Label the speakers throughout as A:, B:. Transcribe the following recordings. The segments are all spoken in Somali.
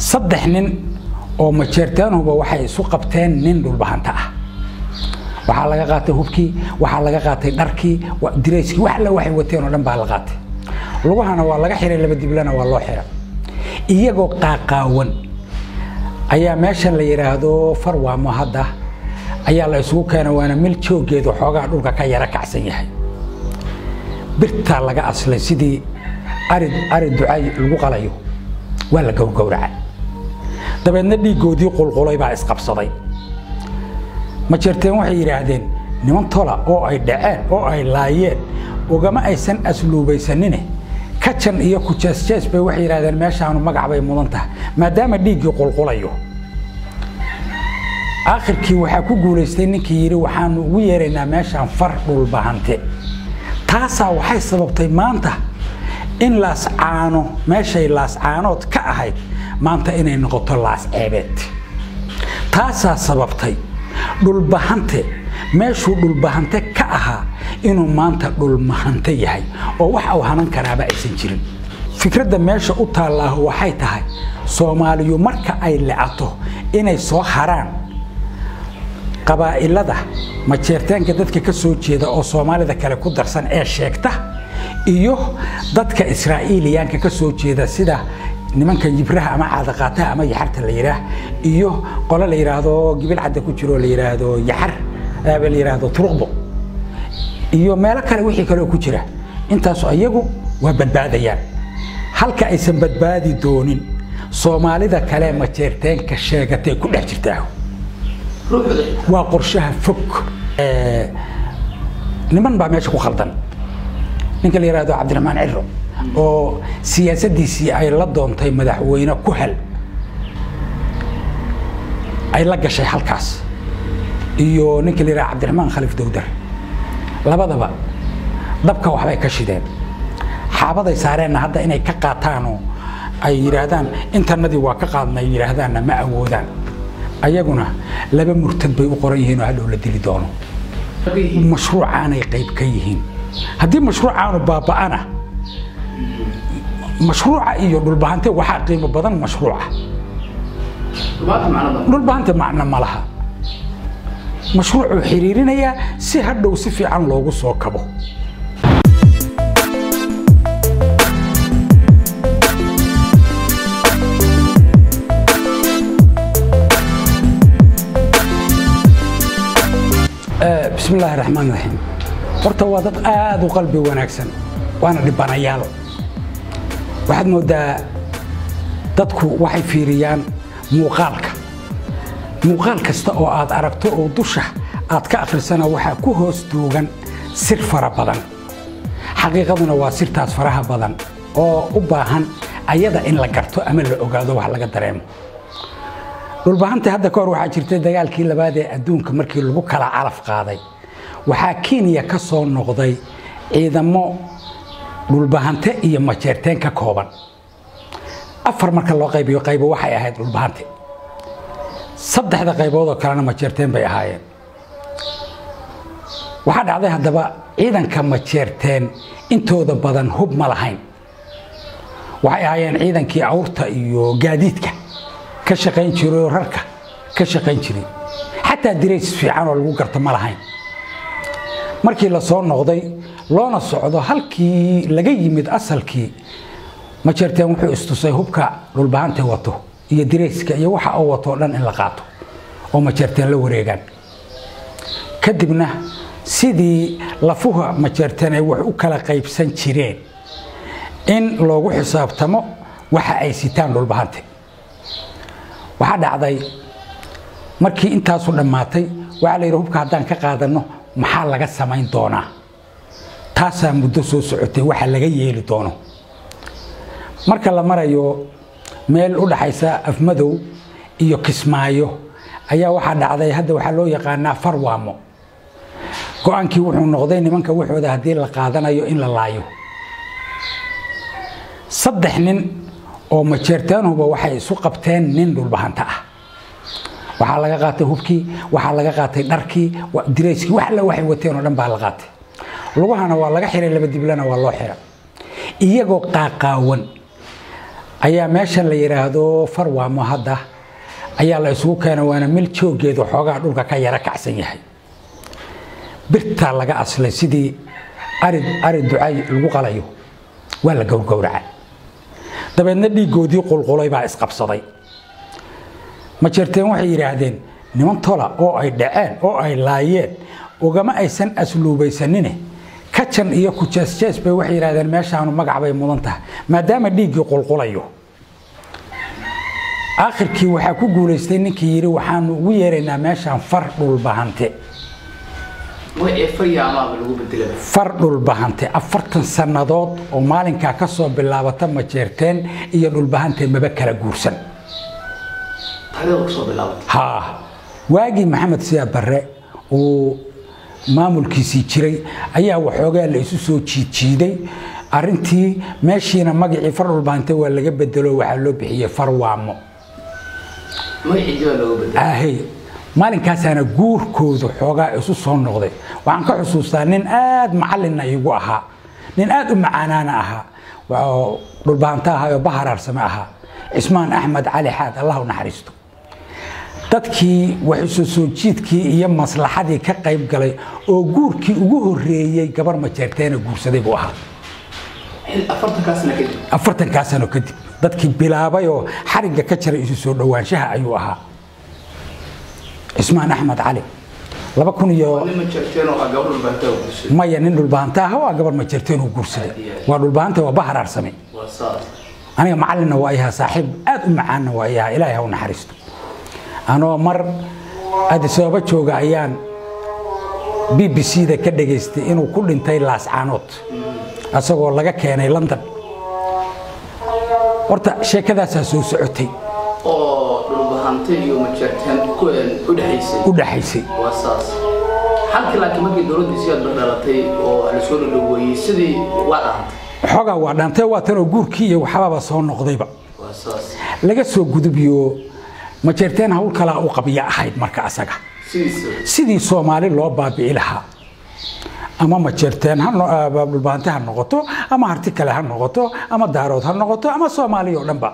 A: saddex nin oo majeerteenhuba waxay isu qabteen nin dhulbahanta ah waxaa laga qaatay hubkii waxaa laga qaatay dharkii dirayskii wax alla waxay wateen oo dhan baa la qaatay lugahana waa laga xiray laba diblana waa loo xiray iyagoo qaaqaawan ayaa meeshan la yidhaahdo farwaamo hadda ayaa la isugu keena waana mil jooggeedu xoogaa dhulka ka yara kacsan yahay birtaa laga aslay sidii ari ari ducay lagu qalayo waa la gowgowracay dabeedna dhiiggoodii qulqulay baa isqabsaday majeerteen waxay yidhaahdeen niman tola oo ay dhaceen oo ay laayeen ugama aysan asluubaysanine kajan iyo kujeesjees bay waxay yidhahdeen meeshaanu magac bay mudan tahay maadaama dhiiggii qulqulayo aakhirkii waxaa ku guulaystay ninkii yidhi waxaanu ugu yeeraynaa meeshaan far dhulbahante taasaa waxay sababtay maanta in laascaano meeshay laascaanood ka ahayd maanta inay noqoto laasceebeed taasaa sababtay dhulbahante meeshuu dhulbahante ka ahaa inuu maanta dhulmahante yahay oo wax uu hanan karaaba aysan jirin fikradda meesha u taallaahu waxay tahay soomaaliyu marka ay lecato inay soo haraan qabaa'ilada majeertaanka dadka ka soo jeeda oo soomaalida kale ku darsan ee sheegta iyo dadka israa'iiliyaanka ka soo jeeda sida nimanka yibraha ama caadaqaataha ama yaxarta la yidhaah iyo qole la yidhaahdo gibil cadda ku jiro la yidhaahdo yaxar la yidhaahdo turuqbo iyo meelo kale wixii kaleo ku jira intaasu iyagu waa badbaadayaan halka aysan badbaadi doonin soomaalida kale majeerteenka sheegatay ku dhex jirtaa waa qorshaha fog niman baa meesha ku khaldan ninka la yidhaahdo cabdiraxmaan ciro oo siyaasaddiisii ay la doontay madaxweyne ku hel ay la gashay halkaas iyo ninka la yidhahdo cabdiraxmaan khaliif dowdar labadaba dabka waxbay ka shideen xaabaday saareenna hadda inay ka qaataanoo ay yidhaahdaan intanadii waa ka qaadna ay yidhaahdaanna ma awoodaan ayaguna laba murtad bay u qoran yihiin oo hadhow la dili doono mashruucaanay qayb ka yihiin haddii mashruucaanu baaba'ana mashruuca iyo dhulbahante waxaa qiimo badan mashruuca dhulbahante macno ma laha mashruucuu xiriirinayaa si hadhow si fiican loogu soo kabo bismi illaahi raxmaan raxiim horta waa dad aada u qalbi wanaagsan waana dhibanayaal waxaad moodaa dadku waxay fiiriyaan muuqaalka muuqaal kasta oo aad aragto oo dusha aad ka akhrisana waxaa ku hoos duugan sir fara badan xaqiiqaduna waa sirtaas faraha badan oo u baahan ayada in la garto ama la ogaado wax laga dareemo dhulbahanta hadda ka hor waxaa jirtay dagaalkii labaad ee adduunka markii lagu kala calaf qaaday waxaa kenya ka soo noqday ciidamo dhulbahante iyo majeerteen ka kooban afar marka loo qaybiyo qaybo waxay ahayd dhulbahante saddexda qaybood oo kalena majeerteen bay ahaayeen waxaa dhacday haddaba ciidanka majeerteen intooda badan hub ma lahayn waxay ahaayeen ciidankii awrta iyo gaadiidka ka shaqayn jiray oo rarka ka shaqayn jiray xataa dirays fiican oo lagu garto ma lahayn markii la soo noqday loona socdo halkii laga yimid asalkii majeerteen wuxuu istusay hubka dhulbahante wato iyo dirayska iyo waxa uu wato o dhan in la qaato oo majeerteen la wareegaan kadibna sidii lafuha majeerteen ay wax u kala qaybsan jireen in loogu xisaabtamo waxa ay sitaan dhulbahante waxaa dhacday markii intaasu dhammaatay waxaa la yidhi hubka haddaan ka qaadanno maxaa laga samayn doonaa taasaa muddo soo socotay waxa laga yeeli doono marka la marayo meel u dhaxaysa afmadow iyo kismaayo ayaa waxaa dhacday hadda waxaa loo yaqaanaa farwaamo go-aankii wuxuu noqday nimanka waxooda haddii la qaadanayo in la laayo saddex nin oo majeerteenhuba waxay isu qabteen nin dhulbahanta ah waxaa laga qaatay hubkii waxaa laga qaatay dharkii dirayskii wax alla waxay wateen oo dhan baa la qaatay lugahana waa laga xiray laba diblana waa loo xiray iyagoo qaaqaawan ayaa meeshan la yidhaahdo farwaamo hadda ayaa la isugu keena waana mil joogeedu xoogaa dhulka ka yara kacsan yahay birtaa laga aslay sidii ari ari ducay lagu qalayo waa la gowrgowraca dabeedna dhiiggoodii qulqulay baa isqabsaday ma jirteen waxay yidhaahdeen niman tola oo ay dhaceen oo ay laayeen ugama aysan asluubaysanine kajan iyo kujeesjees bay waxay yidhahdeen meeshaanu magac bay mudan tahay maadaama dhiiggii qulqulayo aakhirkii waxaa ku guulaystay ninkii yidhi waxaanu ugu yeeraynaa meeshaan far dhulbahante far dhulbahante afartan sannadood oo maalinkaa ka soo bilaabata majeerteen iyo dhulbahante maba kala guursan haa waagii maxamed siyaad barre uu maamulkiisii jiray ayaa waxoogaa la isu soo jiidjiiday arintii meeshiina magacii far dhulbahante waa laga bedelo waxaa loo bixiyey farwaamo ahey maalinkaasana guurkooda xoogaa isu soo noqday waxaan ka xusuustaa nin aad macalina iigu ahaa nin aad u macaanaana ahaa dhulbahanta ahaa oo baharaarsame ahaa cismaan axmed cali xaad allah u naxariisto dadkii waxiso soo jiidkii iyo maslaxadii ka qayb galay oo guurkii ugu horeeyey gabar majeerteena guursaday buu ahaa afartankaa sano kadib dadkii bilaabay oo xarigga ka jaray isu soo dhowaanshaha ayuu ahaa cismaan axmed cali laba kun iyo maya nin dhulbahanta ah waa gabar majeerteen uu guursaday waa dhulbahanta waa baharaarsame aniga macalinna waa yahaa saaxiib aad u macaanna waa yahaa ilaahay ha u naxariisto anoo mar adisababa jooga ayaan b b c da ka dhegaystay inuu ku dhintay laascaanood asagoo laga keenay london horta sheekadaasaa soo socotay u dhexaysay xoogaa waa dhaantay waa tanoo guurkii iyo waxbaba soo noqdayba laga soo gudubiyo majeerteen hawl kalaa u qabya ahayd marka asaga sidii soomaali loo baabi'i lahaa ama majeerteen dhulbaante ha noqoto ama harti kale ha noqoto ama daarood ha noqoto ama soomaaliya oo dhanba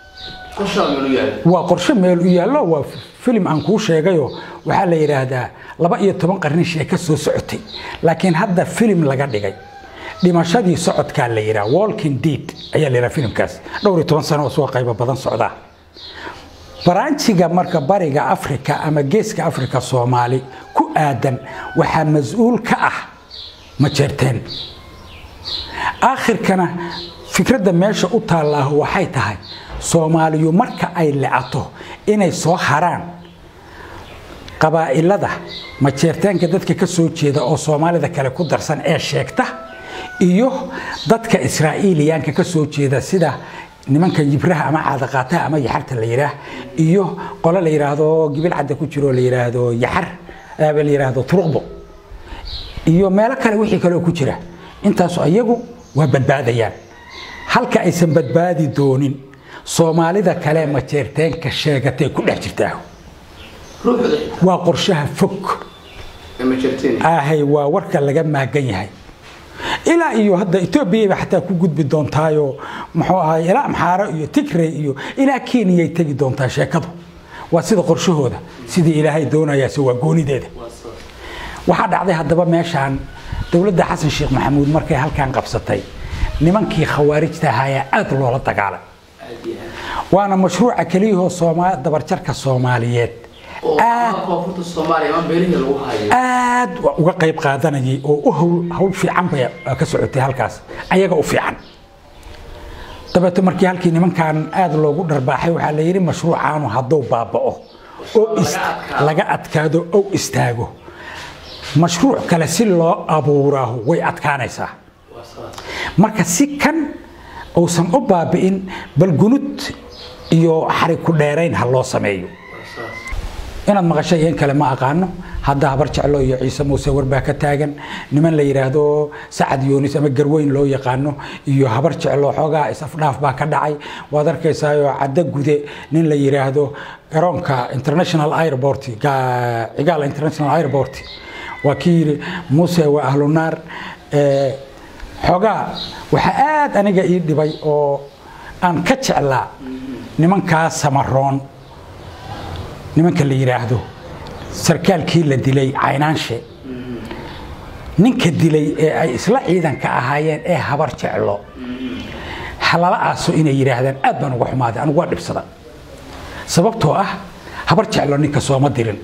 A: waa qorshe meel u yaallo waa filim aan kuu sheegayo waxaa la yidhaahdaa laba iyo toban qarni sheeka soo socotay laakiin hadda filim laga dhigay dhimashadii socodkaa la yidhaha walking deed ayaa la yidhaha filimkaas dhowr iyo toban sano oo soo qaybo badan socdaa baraanjiga marka bariga afrika ama geeska afrika soomaali ku aadan waxaa mas-uul ka ah majeerteen aakhirkana fikradda meesha u taallaahu waxay tahay soomaaliyu marka ay lecato inay soo haraan qabaa'ilada majeerteenka dadka ka soo jeeda oo soomaalida kale ku darsan ee sheegta iyo dadka israa'iiliyaanka ka soo jeeda sida nimanka yibraha ama caadaqaataha ama yaxarta la yidhaah iyo qole la yidhaahdo gibil cadda ku jiro la yidhaahdo yaxar la yidhaahdo turuqbo iyo meelo kale wixii kaleoo ku jira intaasu ayagu waa badbaadayaan halka aysan badbaadi doonin soomaalida kale majeerteenka sheegatay ku dhex jirtaa waa qorshaha fog ahay waa warka laga maagan yahay ilaa iyo hadda etoobiyaba xataa ku gudbi doontaayo muxuu ahay ilaa amxaaro iyo tigrey iyo ilaa kenyay tegi doontaa sheekadu waa sida qorshahooda sidii ilaahay doonayaase waa goonideeda waxaa dhacday haddaba meeshaan dowladda xasan sheekh maxamuud markay halkan qabsatay nimankii khawaarijta ahaa aad loola dagaalay waana mashruuca keliyahoo dabarjarka soomaaliyeed aad uga qayb qaadanayay oo hawl fiican bay ka socotay halkaas ayaga u fiican dabeeto markii halkii nimankan aad loogu dharbaaxay waxaa la yidhi mashruucaanu hadduu baaba'o oo laga adkaado ou istaago mashruuc kale si loo abuuraahu way adkaanaysaa marka si kan uusan u baabi'in bal gunud iyo xarig ku dheerayn ha loo sameeyo inaad maqashay in kale ma aqaano hadda habar jeclo iyo ciise muuse warbaa ka taagan niman la yidhaahdo sacad yoonis ama garweyn loo yaqaano iyo habar jeclo xoogaa is-afdhaaf baa ka dhacay waad arkaysaayoo caddo gude nin la yidhaahdo garoonka international airport cigaal international airport waa kii yidhi muuse waa ahlunaar xoogaa waxaa aad aniga ii dhibay oo aan ka jeclaa nimankaa samaroon nimanka la yidhaahdo sarkaalkii la dilay caynaanshe ninka dilay ee ay isla ciidanka ahaayeen ee habar jeclo halala aaso inay yidhaahdaan aad baan uga xumaaday anigu waa dhibsada sababtoo ah habar jeclo ninka sooma dirin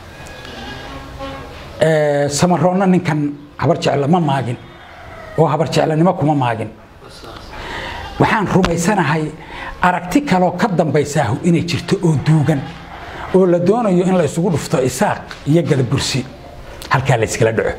A: samaroonna ninkan habar jeclo ma maagin oo habar jeclonimo kuma maagin waxaan rumaysanahay aragti kaloo ka dambaysaahu inay jirto oo duugan oo la doonayo in la isugu dhufto isaaq iyo gadabursi halkaa la iskala dhaco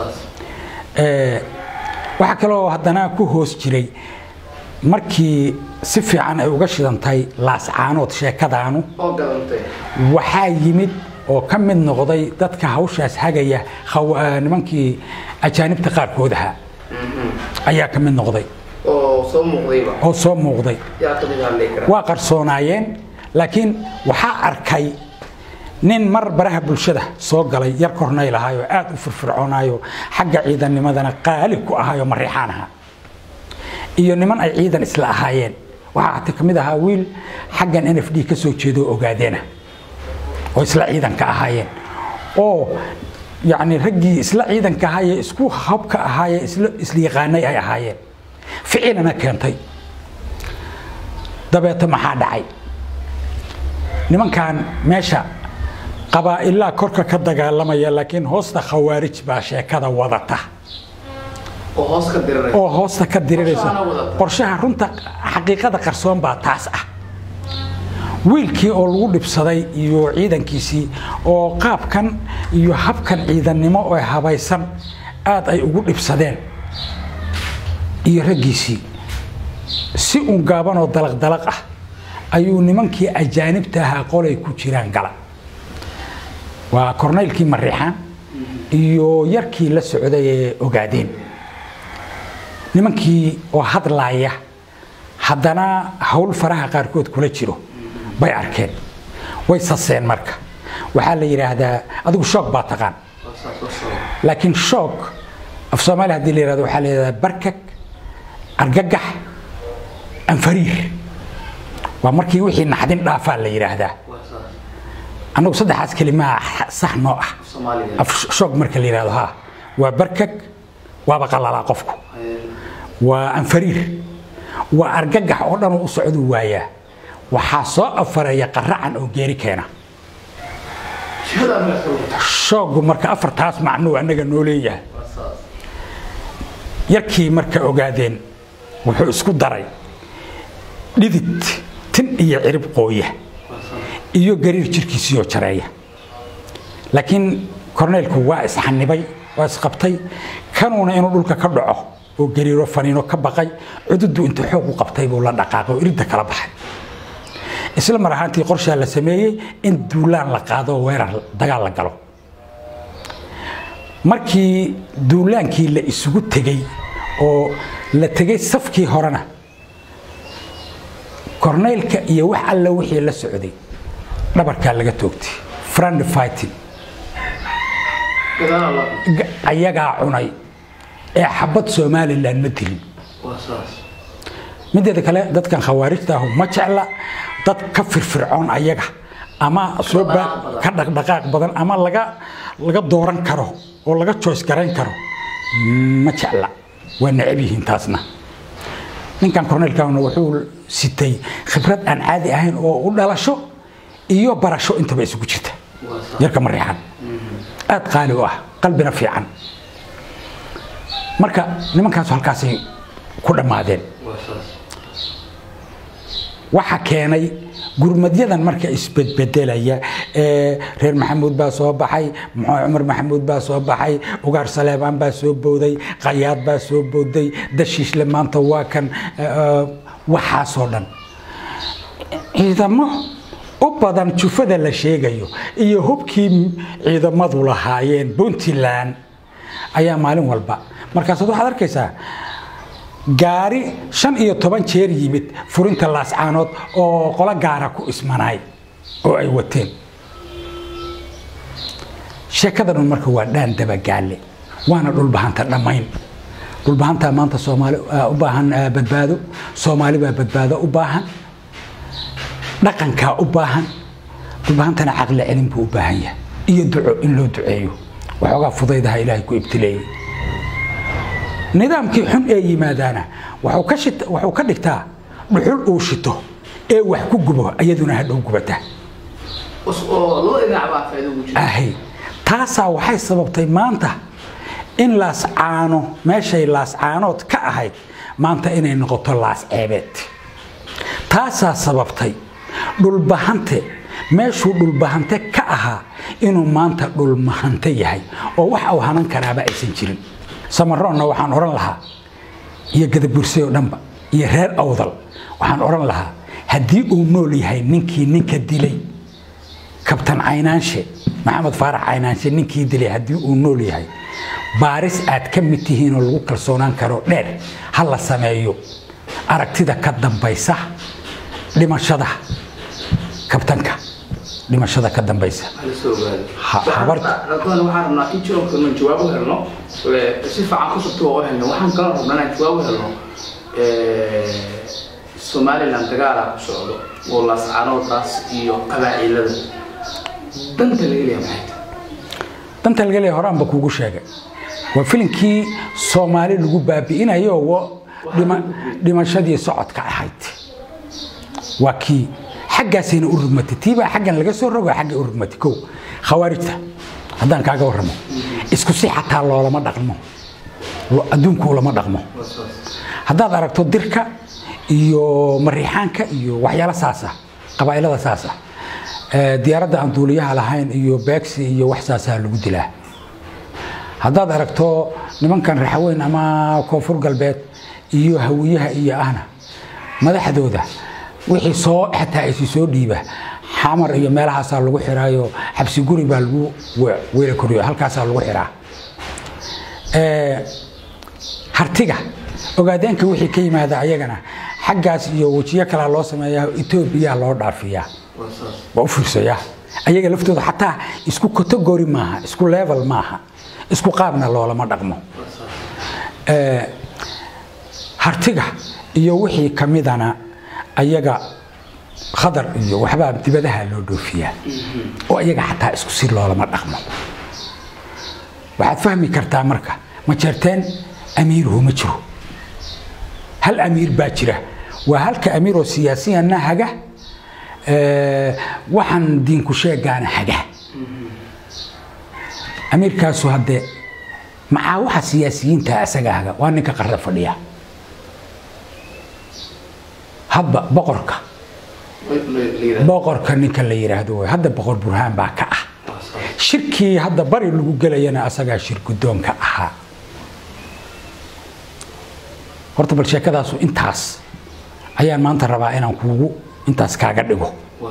A: waxaa kaloo haddana ku hoos jiray markii si fiican ay uga shidantay laascaanood sheekadaanu waxaa yimid oo ka mid noqday dadka hawshaas hagaya nimankii ajaanibta qaarkood ahaa ayaa ka mid noqday oo soo muuqday waa qarsoonaayeen laakiin waxaa arkay nin mar baraha bulshada soo galay yar kornayl ahaayoo aad u firfircoonaayo xagga ciidannimadana qaali ku ahaayo mariixaan ahaa iyo niman ay ciidan isla ahaayeen waxaa hata ka mid ahaa wiil xaggan n f d ka soo jeedo ogaadeena oo isla ciidanka ahaayeen oo yacni raggii isla ciidanka ahaayee isku habka ahaayee isla yaqaanay ay ahaayeen ficilana keentay dabeeto maxaa dhacay nimankan meesha qabaa'ilaa korka ka dagaalamaya laakiin hoosta khawaarij baa sheekada wadata oo hoosta ka diriraysa qorshaha runta xaqiiqada qarsoon baa taas ah wiilkii oo lagu dhibsaday iyo ciidankiisii oo qaabkan iyo habkan ciidannimo oo habaysan aad ay ugu dhibsadeen iyo raggiisii si uun gaabanoo dalaqdalaq ah ayuu nimankii ajaanibta ahaa qolay ku jiraan gala waa kornaylkii mariixaan iyo yarkii la socday ee ogaadeen nimankii oo hadlaaya haddana hawl faraha qaarkood kula jiro bay arkeen way saseen marka waxaa la yidhaahdaa adigu shoog baa taqaan laakiin shoog af soomaaliya hadii la yihahdo waxaa la yidhahdaa barkag argagax anfariir waa markii wixii naxdin dhaafaa la yidhaahdaa annagu saddexaas kelimaha sax noo ah af shoog marka la yidhahdo ha waa barkag waaba qalalaa qofku waa anfariir waa argagax oo dhan u socdu waayaa waxaa soo afareeya qaracan oo geeri keena shoogu marka afartaas macnuu annaga noo leeyahay yarkii marka ogaadeen wuxuu isku daray dhidid tin iyo cirib qooya iyo gariir jirkiisiioo jareeya laakiin korneylku waa isxanibay waa isqabtay kanuuna inuu dhulka ka dhaco oo gariiro faniino ka baqay cududu inta xoog u qabtay buu la dhaqaaqay oo iridda kala baxay isla mar ahaantii qorshaa la sameeyey in duulaan la qaado oo weerar dagaal la galo markii duulaankii la isugu tegey oo la tegey safkii horena korneylka iyo wax alla wixii la socday dhabarkaa laga toogtay friend fighting ayagaa cunay ee xabad somalilan ma dilin mideeda kale dadkan khawaarijta ahu ma jecla dad ka firfircoon ayaga ama soo ka dhaqdhaqaaq badan ama laga laga dooran karo oo laga joys garayn karo ma jecla waa necab yihiin taasna ninkan korneylkaana wuxuu sitay khibrad aan caadi ahayn oo u dhalasho iyo barasho intaba isugu jirta yarka mariixan aad qaali u ah qalbina fiican marka nimankaasu halkaasay ku dhammaadeen waxa keenay gurmadyadan marka isbedbedelaya reer maxamuud baa soo baxay cumar maxamuud baa soo baxay ugaar saleebaan baa soo bowday qayaad baa soo bowday dashiishle maanta waa kan waxaasoo dhan ciidamo u badan jufada la sheegayo iyo hubkii ciidamadu lahaayeen puntland ayaa maalin walba markaasaad waxaad arkaysaa gaari shan iyo toban jeer yimid furinta laascaanood oo qolo gaara ku ismanaay oo ay wateen sheekadanun marka waa dhaan dabagaalle waana dhulbahanta dhammayn dhulbahantaa maanta soomaali u baahan badbaado soomaali baa badbaado u baahan dhaqankaa u baahan dhulbahantana caqli celin buu u baahan yahay iyo duco in loo duceeyo waxoogaa fudaydaha ilaahay ku ibtileeyey nidaamkii xun ee yimaadaana waxuu ka dhigtaa dhuxul uu shito ee wax ku gubo iyaduna hadhow gubata ahay taasaa waxay sababtay maanta in laascaano meeshay laascaanood ka ahayd maanta inay noqoto laas ceebeed taasaa sababtay dhulbahante meeshuu dhulbahante ka ahaa inuu maanta dhulmahante yahay oo wax uu hanan karaaba aysan jirin samaroonna waxaan odhan lahaa iyo gadabursay oo dhanba iyo reer awdal waxaan odhan lahaa haddii uu nool yahay ninkii ninka dilay kabtan caynaanshe maxamed faarax caynaanshe ninkii dilay haddii uu nool yahay baaris aad ka mid tihiinoo lagu kalsoonaan karo dheer ha la sameeyo aragtida ka dambaysa dhimashada kabtanka dhimashada ka dambaysa
B: waxaan rabnaa in jironkanu jawaab u helno si fiican ku subta waa u helno waxaan kaloo rabnaa inaan jawaab u helno somaliland dagaalaa ku socdo oo laascaanoodaas iyo qabaacilada danta laga leeya maxay tahay
A: danta laga leeya horaanba kuugu sheegay waa filinkii soomaali lagu baabi'inayo dhimashadii socodka ahayd waa kii xaggaasayna u rugmatay tiibaa xaggan laga soo rogo xagga u rugmatay kow khawaarijta haddaan kaaga warramo isku si xataa loolama dhaqmo adduunku lama dhaqmo haddaad aragto dirka iyo mariixaanka iyo waxyaalo saasa qabaa'ilada saasa diyaaradda aan duuliyaha lahayn iyo beegsi iyo wax saasaa lagu dilaa haddaad aragto nimankan raxweyn ama koonfur galbeed iyo hawiyaha iyo ahna madaxdooda wixii soo xataa isi soo dhiiba xamar iyo meelahaasaa lagu xiraayo xabsi guri baa lagu weela koriyo halkaasaa lagu xiraa hartiga ogaadeenka wixii ka yimaada ayagana xaggaas iyo wejiyo kalaa loo sameeyaa etoobiya loo dhaafiyaa waa u fiirsaya ayaga laftooda xataa isku category maaha isku level maaha isku qaabna loolama dhaqmo hartiga iyo wixii kamidana ayaga khadar iyo waxbaa dibadaha loo dhoofiyaa oo ayaga xataa isku si loolama dhaqmo waxaad fahmi kartaa marka ma jeerteen amiiruhu ma jiro hal amiir baa jira waa halka amiiroo siyaasiyanna haga waxaan diinku sheegaana haga amiirkaasu haddee maxaa waxa siyaasiyiinta asaga haga waa ninka qarra fadhiya hadba boqorka boqorka ninka la yidhaahdo way hadda boqor burhaan baa ka ah shirkii hadda bari lagu gelayana asagaa shir guddoonka ahaa horta bal sheekadaasu intaas ayaan maanta rabaa inaan kuugu intaas kaaga dhigo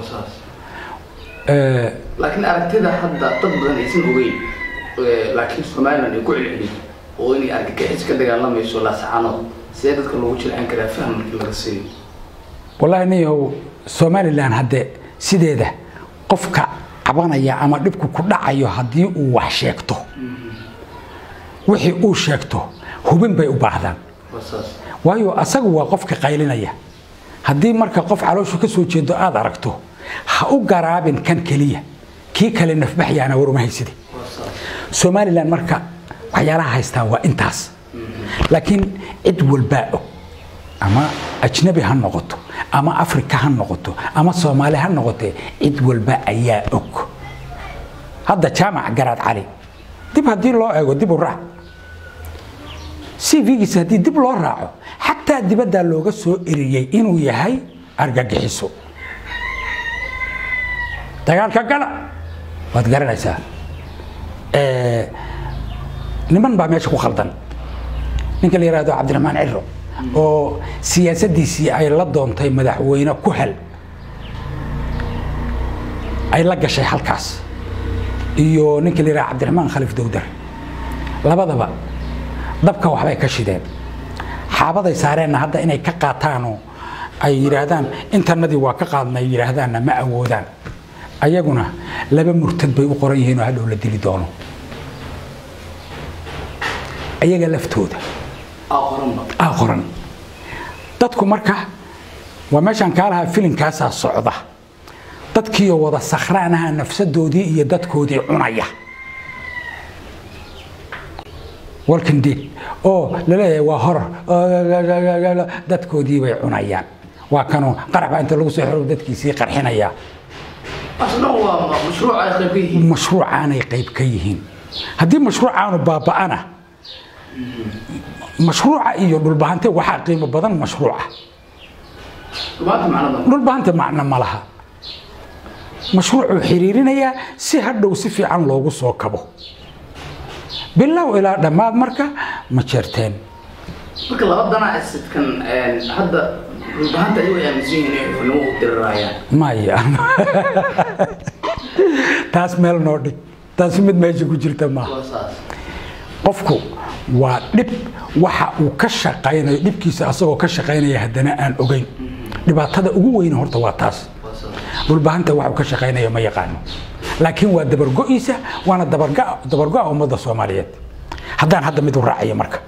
B: laakiin aragtida hadda dad badan aysan ogeyn laakiin somaliland ay ku celceliyo oo inay argagixis ka dagaalamayso laascaanood sidee dadka loogu jilcin karaa faham markii laga siiyo
A: wallaahi niyahow somalilan hadde sideeda qofka cabanaya ama dhibku ku dhacayo haddii uu wax sheegto wixii uu sheegto hubin bay u baahdaan waayo asagu waa qofka qaylinaya haddii marka qof calooshu ka soo jeedo aad aragto ha u garaabin kan keliya kii kale nafbaxyaana waruma hayside somalilan marka waxyaalaha haystaa waa intaas laakiin cid walbaa og ama ajnabi ha noqoto ama afrika ha noqoto ama soomaali ha noqotee cid walba ayaa og hadda jaamac garaad cali dib haddii loo eego dib u raac cv-giisa haddii dib loo raaco xataa dibaddaa looga soo eriyey inuu yahay argagixiso dagaalka gala waad garanaysaa niman baa meesha ku khaldan ninka la yihahdo cabdiraxmaan ciro oo siyaasadiisii ay la doontay madaxweyne ku hel ay la gashay halkaas iyo ninka la yihahdo cabdiraxmaan khalif dowdar labadaba dabka waxbay ka shideen xaabaday saareenna hadda inay ka qaataanoo ay yidhaahdaan intanadii waa ka qaadna ay yidhaahdaanna ma awoodaan ayaguna laba murtad bay u qoran yihiin oo hadhow la dili doono ayaga laftooda
B: aa qoranba
A: aa qoran dadku marka waa meeshaan kaa lahaa filinkaasaa socda dadkiioo wada sakhraanaha nafsadoodii iyo dadkoodii cunaya walking dead oo laleeyahay waa horor oo dadkoodii bay cunayaan waa kanoo qarax baa inta lagu soo xiro dadkiisii qarxinaya
B: asna waa ma- mashruuc ay qayb ka yihiin
A: mashruucaanay qayb ka yihiin haddii mashruucaanu baaba'ana mashruuca iyo dhulbahante waxaa qiimo badan mashruuca
B: maanta macnada
A: dhulbahante macno ma laha mashruucuu xiriirinayaa si hadhow si fiican loogu soo kabo bilow ilaa dhammaad marka ma jeerteen
B: marka laba dana asidkan hadda dhulbahanta ayagu ay aaminsan yihiin inay xubnimo u diriraayaan
A: maya taas meel noo dhig taasi mid meesha ku jirta maaha
B: waa saas
A: qofku waa dhib waxa uu ka shaqaynayo dhibkiisa asagoo ka shaqaynaya haddana aan ogeyn dhibaatada ugu weyna horta waa taas
B: waa saas
A: dhulbahanta waxa uu ka shaqaynayo ma yaqaano laakiin waa dabargo'iisa waana dabarga- dabargo'a ummadda soomaaliyeed haddaan hadda mid u raacayo marka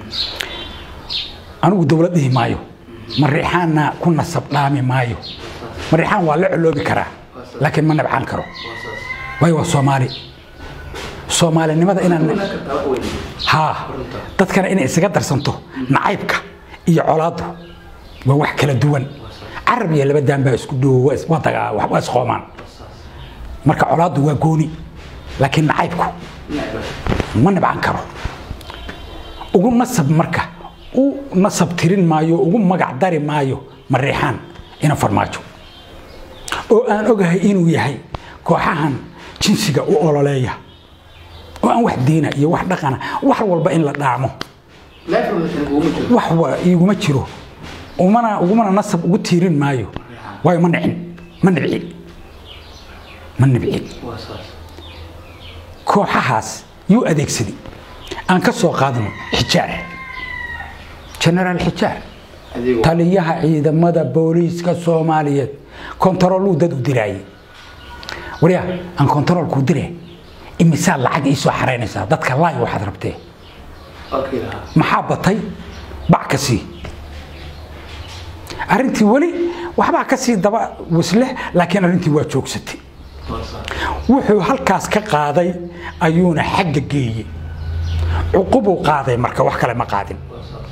A: anigu dowlad dhihi maayo mariixaanna ku nasab dhaami maayo mariixaan waa la coloobi karaa laakiin ma nabcaan karo
B: waa saas
A: waayo waa soomaali soomaalinimada inaan
B: Kuna kartaa wax weyn
A: haa dadkana inay isaga darsanto nacaybka iyo colaadu waa wax kala duwan carab iyo laba daan baa isku dhowo waa is- waa dagaa waa isqoomaan marka colaadu waa gooni laakiin nacaybku
B: necba
A: ma nibcan karo ugu nasab marka u nasab tirin maayo ugu magac dari maayo mariixaan ina farmaajo oo aan ogahay inuu yahay kooxahan jinsiga u ololeeya oo aan wax diina iyo wax dhaqana wax walba in la dhaamo
B: life relation uguma jiro
A: wax wa iguma jiro umana ugumana nasab ugu tiirin maayo waayo ma nicin ma nibci ma nibci
B: waa saas
A: kooxahaas yuu adeegsaday aan ka soo qaadno xijaar genaraal xijaar
B: adeego
A: taliyaha ciidamada booliiska soomaaliyeed kontarooluu dad u diraayey waryaa aan kontaroolkuu dire imisaa lacag ii soo xaraynaysaa dadka laay waxaad rabtee
B: okay lahaa
A: maxaa batay bac ka sii arrintii weli waxbaa ka sii daba wisleh laakiin arrintii waa joogsatay
B: waa saas
A: wuxuu halkaas ka qaaday ayuuna xagga geeyey cuqubuu qaaday marka wax kale ma qaadin
B: waa saas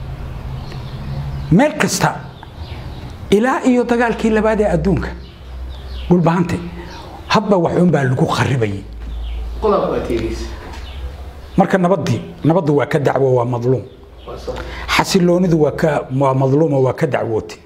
A: meel kasta ilaa iyo dagaalkii labaad ee adduunka dhulbahante hadba waxuunbaa lagu kharibayay
B: qodobka waa tiiriis
A: marka nabadii nabaddu waa ka dacwo waa madluum
B: waa saas
A: xasiloonidu waa ka waa madluumo waa ka dacwootay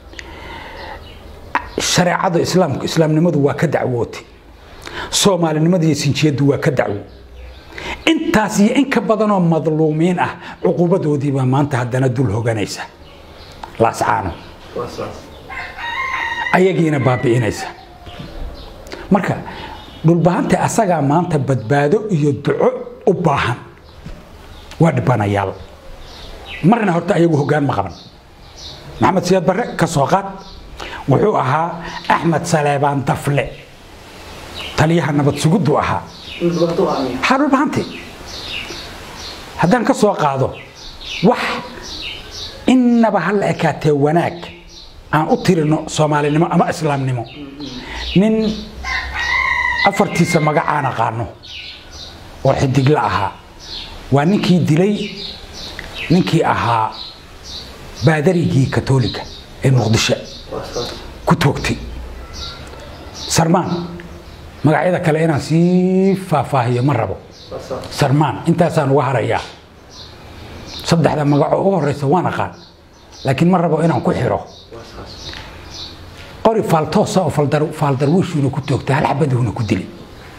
A: shareecada islaamku islaamnimadu waa ka dacwootay soomaalinimadu iyo sinjiyadu waa ka dacwo intaas iyo in ka badanoo madluumiin ah cuqubadoodiibaa maanta haddana dul hoganaysa laascaano
B: waa saas
A: ayagiina baabi'inaysa marka dhulbahante asagaa maanta badbaado iyo duco u baahan waa dhibanayaal marna horta ayagu hoggaan ma qaban maxamed siyaad barre ka soo qaad wuxuu ahaa axmed saleebaan dafle taliyaha nabad suguddu ahaa
B: in dhibaato u aamiya
A: maxaa dhulbahante haddaan ka soo qaado wax innaba ha la ekaatee wanaag aan u tirino soomaalinimo ama islaamnimo nin afartiisa magacaan aqaano oo xidigla ahaa waa ninkii dilay ninkii ahaa baadarigii katolika ee muqdisho
B: waa saas
A: ku toogtay sarmaan magacyada kale inaan sii faahfaahiyo ma rabo
B: waa saas
A: sarmaan intaasaan uga harayaa saddexda magacoo u horeysa waan aqaan laakiin ma rabo inaan ku xiro
B: waa saas
A: qori faaltoosa oo faaldar- faaldarwiishuuna ku toogtay hal xabaduhuna ku dilay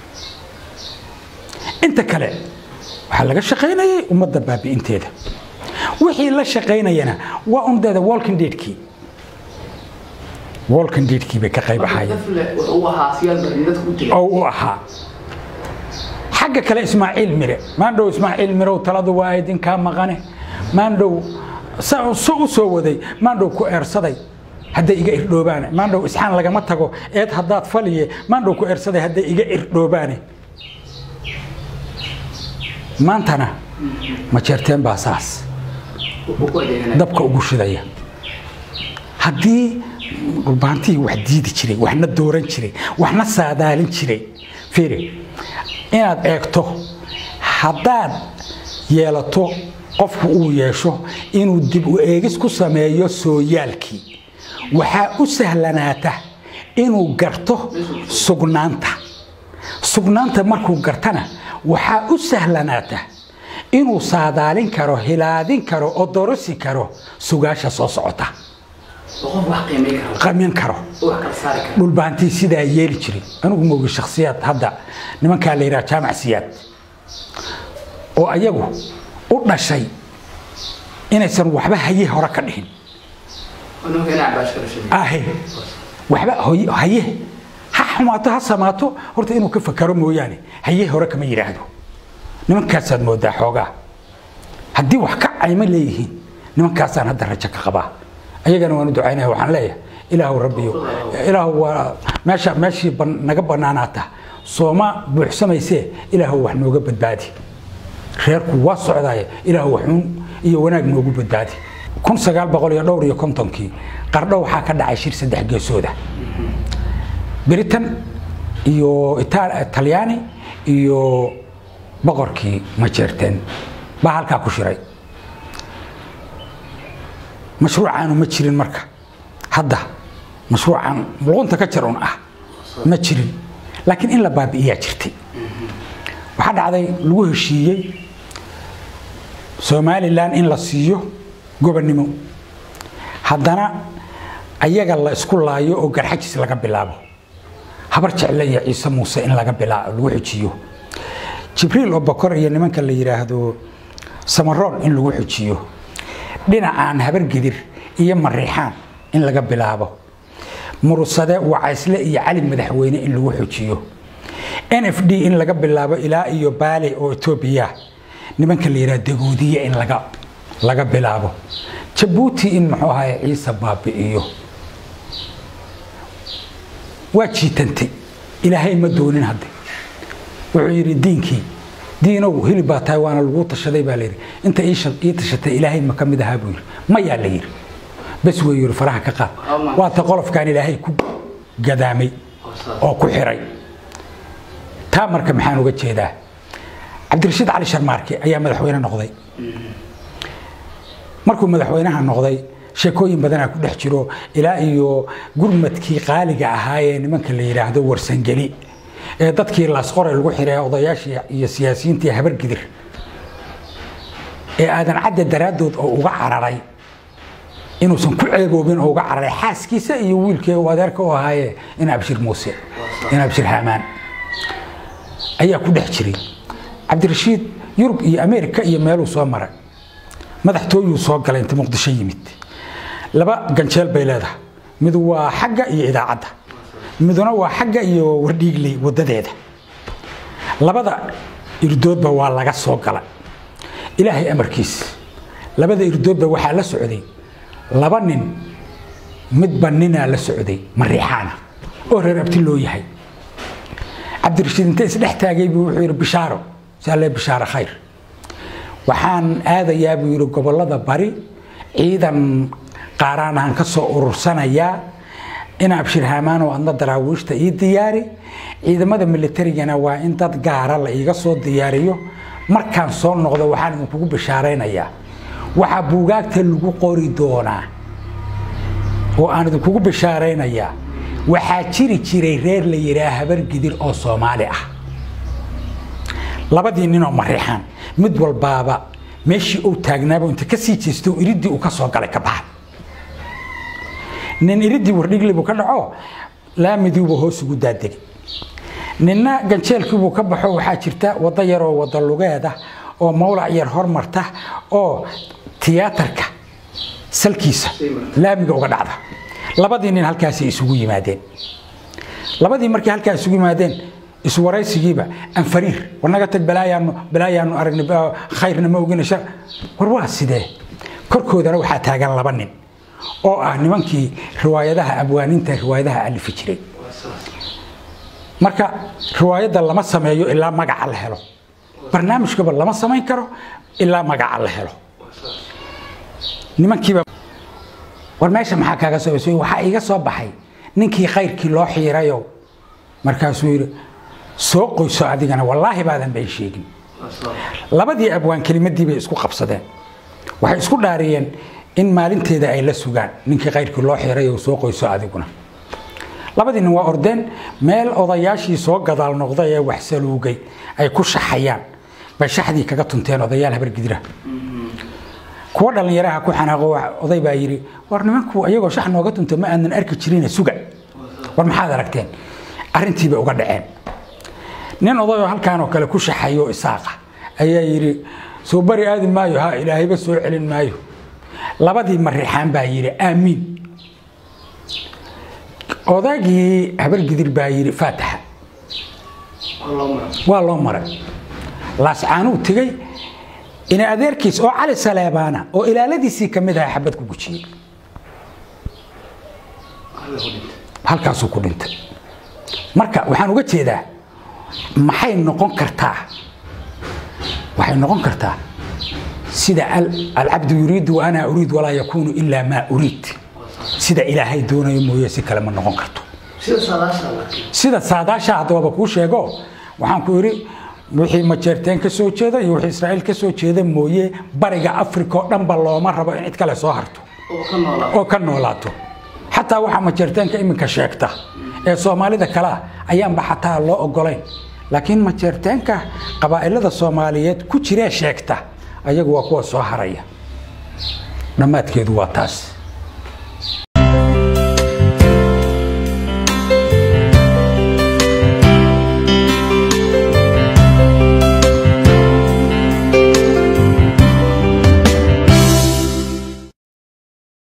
A: inta kale waxaa laga shaqaynayay ummadda baabi'inteeda wixii la shaqaynayana waa undeeda walking deadkii walking deadkii bay ka qayb ahaayeen
B: dafle wuxuu u ahaa siyaal barin dadka u dilay
A: oo u ahaa xagga kale ismaaciil mire maandhow ismaaciil mirow taladu waa idinkaa maqane maandhow sa su u soo waday maandhow ku eersaday hadday iga irdhoobaane maandhow isxaan lagama tago eed haddaad faliye maandhow ku eersaday hadday iga irdhoobaane maantana ma jeerteen baa saas
B: wuxuu ku adeeganaya
A: dabka ugu shidaya haddii dhulbaantihii wax diidi jiray waxna dooran jiray waxna saadaalin jiray fiiri inaad eegto haddaad yeelato qofku uu yeesho inuu dib u eegis ku sameeyo sooyaalkii waxaa u sahlanaata inuu garto sugnaanta sugnaanta markuu gartana waxaa u sahlanaata inuu saadaalin karo hilaadin karo oo dorosi karo sugaasha soo socota
B: oo qof wax qiimay karo
A: qamin karo
B: oo wax kala saari karo
A: dhulbaantii sidaa yeeli jiray anigu moogi shakhsiyaad hadda nimankaa la yidhaha jaamac siyaad oo ayagu u dhashay inaysan waxba haye hore ka dhihin
B: oo nimanka inaa cabaash kala sheegay
A: ahe waxba hoy- haye ha xumaato ha samaato horta inuu ka fakaro mooyaane haye hore kama yidhaahdo nimankaasaad moodaa xoogaa haddii wax ka cayma leeyihiin nimankaasaan hadda rajo ka qabaa ayagana waan u ducaynaya waxaan leeyahay ilaahu rabbiyo ilaahu waa meesha meeshii ban- naga bannaanaata sooma buuxsamaysee ilaahu wax nooga badbaadi reerku waa socdaaya ilaahu waxuun iyo wanaag noogu badbaadi kun sagaal boqol iyo dhowr iyo kontonkii qardho waxaa ka dhacay shir saddex geesooda britain iyo Ita- talyaani iyo boqorkii majeerteen baa halkaa ku shiray mashruucaanu ma jirin marka hadda mashruucan luqunta ka jar un ah ma jirin laakiin in la baabi'iyaa jirtay waxaa dhacday lagu heshiiyey somalilan in la siiyo gobonnimo haddana ayaga la isku laayo oo garxajis laga bilaabo habar jecle iyo ciise muuse in laga bilaabo lagu xujiyo jibriil oo bokor iyo nimanka la yidhaahdo samaroon in lagu xujiyo dhinacaan habar gidir iyo mariixaan in laga bilaabo murusade wacaysle iyo cali madaxweyne in lagu xujiyo n f d in laga bilaabo ilaa iyo baale oo etoobiya nimanka la yidhaha dagoodiye in laga laga bilaabo jabuuti in muxuu ahaye ciise baabi'iyo waa jiitantay ilaahay ma doonin hadde wuxuu yidhi diinkii diinow hilib baa tahay waana lagu tashaday baa layidhi inta ii sha- ii tashatay ilaahay ma ka mid ahaa buu yidhi mayaa la yidhi bes wey yidhi faraha ka qaad
B: Ama-
A: waata qolofkaan ilaahay ku gadaamay
B: oo saas
A: oo ku xiray taa marka maxaan uga jeedaa cabdirashiid cali sharmaarke ayaa madaxweyne noqday markuu madaxweynaha noqday sheekooyin badanaa ku dhex jiro ilaa iyo gurmadkii qaaliga ahaayee nimanka la yidhaahdo warsangeli ee dadkii laasqore lagu xiray odayaashii iyo siyaasiyiintii habargidir ee aadan cadde daraaddood oo uga cararay inuusan ku ceeboobin oo uga cararay xaaskiisa iyo wiilkii uu adeerka u ahaaye in abshir muuse in abshir haamaan ayaa ku dhex jiray cabdirashiid yurub iyo ameerika iyo meeluu soo maray madaxtooyuu soo galay inta muqdisho yimid laba ganjeel bay leedahay mid waa xagga iyo idaacadda miduna waa xagga iyo wardhiigley wadadeeda labada irdoodba waa laga soo galay ilaahay amarkiis labada irdoodba waxaa la socday laba nin midba ninaa la socday mariixaana oo reer abti loo yahay cabdirashiid inta isdhex taagay buu wuxuu yidhi bishaaro saalee bishaaro khayr waxaan aadayaa buu yidhi gobollada bari ciidan qaaraanahan ka soo urursanayaa in abshir haamaan oo adna daraawiishta ii diyaari ciidamada militarigana waa in dad gaara la iiga soo diyaariyo markaan soo noqdo waxaan idinkugu bishaaraynayaa waxaa buugaagta lagu qori doonaa oo aan idinkugu bishaaraynayaa waxaa jiri jiray reer la yidhaah habar gidir oo soomaali ah labadii ninoo mariixaan mid walbaaba meeshii uu taagnaaba inta ka sii jeesto iridii uu ka soo galay ka baxay nin iridii wardhiglibuu ka dhaco laamidiibu hoos ugu daadegay ninna ganjeelkiibuu ka baxo waxaa jirta waddo yaroo wadda lugeeda oo mawlac yar hormarta oo tiyaatarka salkiisa laamiga uga dhacda labadii nin halkaasay isugu yimaadeen labadii markay halkaa isugu yimaadeen iswaraysigiiba anfariir warnaga tag balaayaanu balaayaanu aragnay ba- khayrna ma ogina shar war waa sidee korkoodana waxaa taagan laba nin oo ah nimankii riwaayadaha abwaaninta riwaayadaha alifi jiray marka riwaayadda lama sameeyo ilaa magaca la helo barnaamijkaba lama samayn karo ilaa magaca la helo nimankiiba war meesha maxaa kaaga soo basay waxaa iga soo baxay ninkii khayrkii loo xiirayo markaasuu yidhi soo qoyso adigana wallaahi baadan bay sheegin labadii abwaan kelimadii bay isku qabsadeen waxay isku dhaariyeen in maalinteeda ay la sugaan ninkii khayrkii loo xiirayo soo qoyso adiguna labadii nin waa ordeen meel odayaashii soo gadaal noqday ee wax saluugay ay ku shaxayaan bay shaxdii kaga tunteen odayaal habargidira kuwa dhallinyaraha ku xanaaqo oday baa yidhi war nimanku iyagoo shax nooga tunta ma aanan arki jirine suga war maxaad aragteen arrintiibay uga dhaceen nin odayoo halkaan oo kale ku shaxayo isaaqa ayaa yidhi soo bari aadi maayo ha ilaahayba soo celin maayo labadii marixaan baa yidhi aamiin odaygii habargidir baa yidhi faataxa waa loo maray laascaanuu tegey ina adeerkiis oo cali saleebaana oo ilaaladiisii ka mid aha xabad ku gujiyey halkaasuu ku dhintay marka waxaan uga jeedaa maxay noqon kartaa waxay noqon kartaa sida alcabdu yuriidu wa ana uriid walaa yakuunu ilaa maa uriid sida ilaahay doonayo mooye si kale ma noqon karto sida saadaasha haddaba kuu sheego waxaan ku yidhi wixii majeerteen ka soo jeeda iyo wixii israa'iil ka soo jeeda mooye bariga africa oo dhanba looma rabo in cid kale soo harto oo ka noolaato xataa waxaa majeerteenka iminka sheegta ee soomaalida kale ah ayaanba xataa loo ogolayn laakiin majeerteenka qabaa'ilada soomaaliyeed ku jiree sheegta ayagu waa kuwa soo haraya dhammaadkeedu waa taas